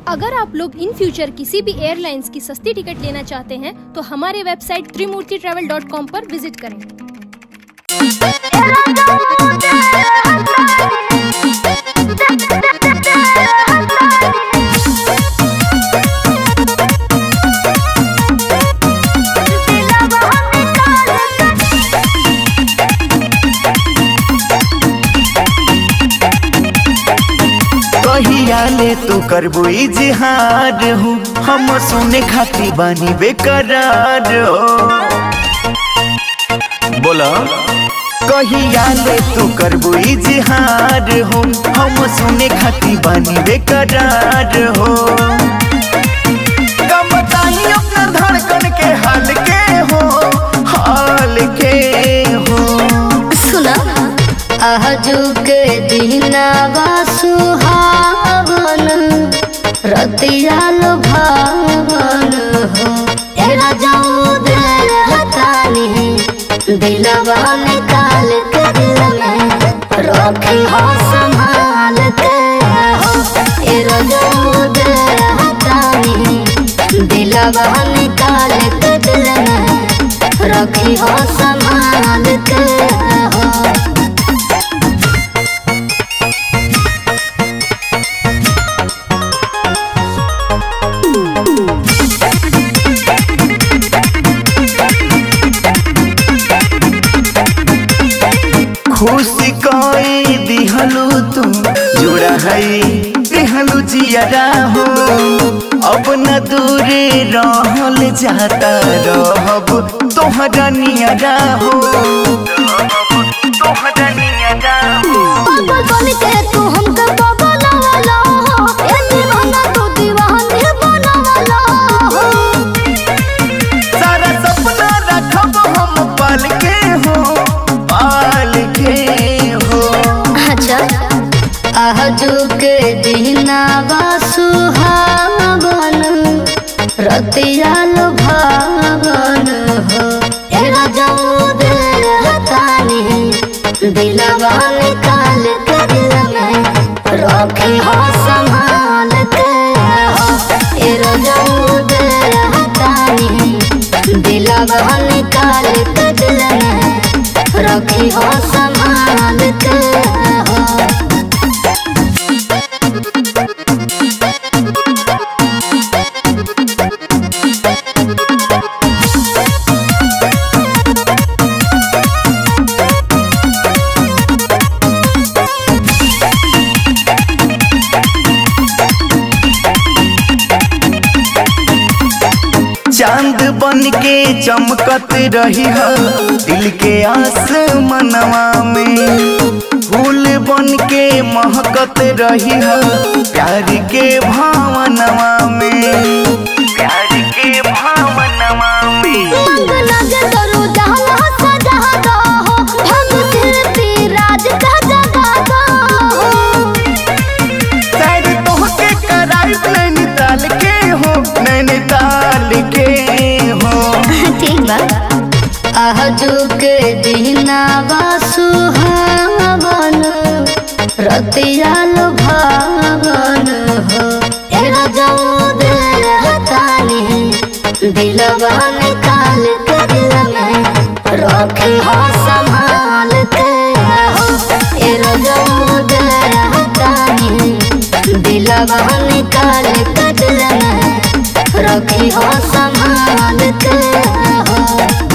अगर आप लोग इन फ्यूचर किसी भी एयरलाइंस की सस्ती टिकट लेना चाहते हैं तो हमारे website Trimurti travel dot com पर विजिट करें कहिया ले तू करबू इजहार हूँ हम सुने खाती बानी बेकरार हो बोला कहिया ले तू करबू इजहार हूँ हम सुने खाती बानी बेकरार हो का बताई अपना धड़कन के हाल के हो हाल के हो सुना आजुक दिनावा सुहावन रतिया भावन हो तेरा जाऊ दे हतानी दिलवा निकाल के दिल में रखी हो संभाल के हो तेरा जाऊ दे हतानी दिलवा निकाल के दिल में रखी हो संभाल के हो खुशी कोई दिहलू तू जुड़ा है दिहलू जियरा हो अब न दूरे रहल जाता रहब तोहरा नियरा हो तोहरा नियरा हो पागल बन के तू हमके बगलवाला हो ए दीवाना तू दीवाने बनवाला हो सारा सपना रखब हम पाल के हो पाल के हो अच्छा आजू के दिनावा सुहावन रतिया भावन हो तेरा जाऊ दे हतानी दिलवा निकाल के दिल में रखी हो संभाल के हो तेरा जाऊ दे हतानी दिलवा निकाल के दिल में रखी हो संभाल के हो चांद बन के चमकत रही हो दिल के आसमनवा में फूल बन के महकत रही हो प्यार के भावनवा में प्यार के भावनवा में मंग लगे करो जहाँ सजा दो हो हम फिरती राज का जगा दो हो शायद तोहके कराई नैनीताल के हो नैनीताल के हो ठीक बा आजू के दिनावा सुहावन रतिया भावन हो तेरा जाऊ दे हतानी दिलवा निकाल के दिल में रखी हो संभाल के हो तेरा जाऊ दे हतानी दिलवा निकाल के दिल में रखी हो संभाल के हो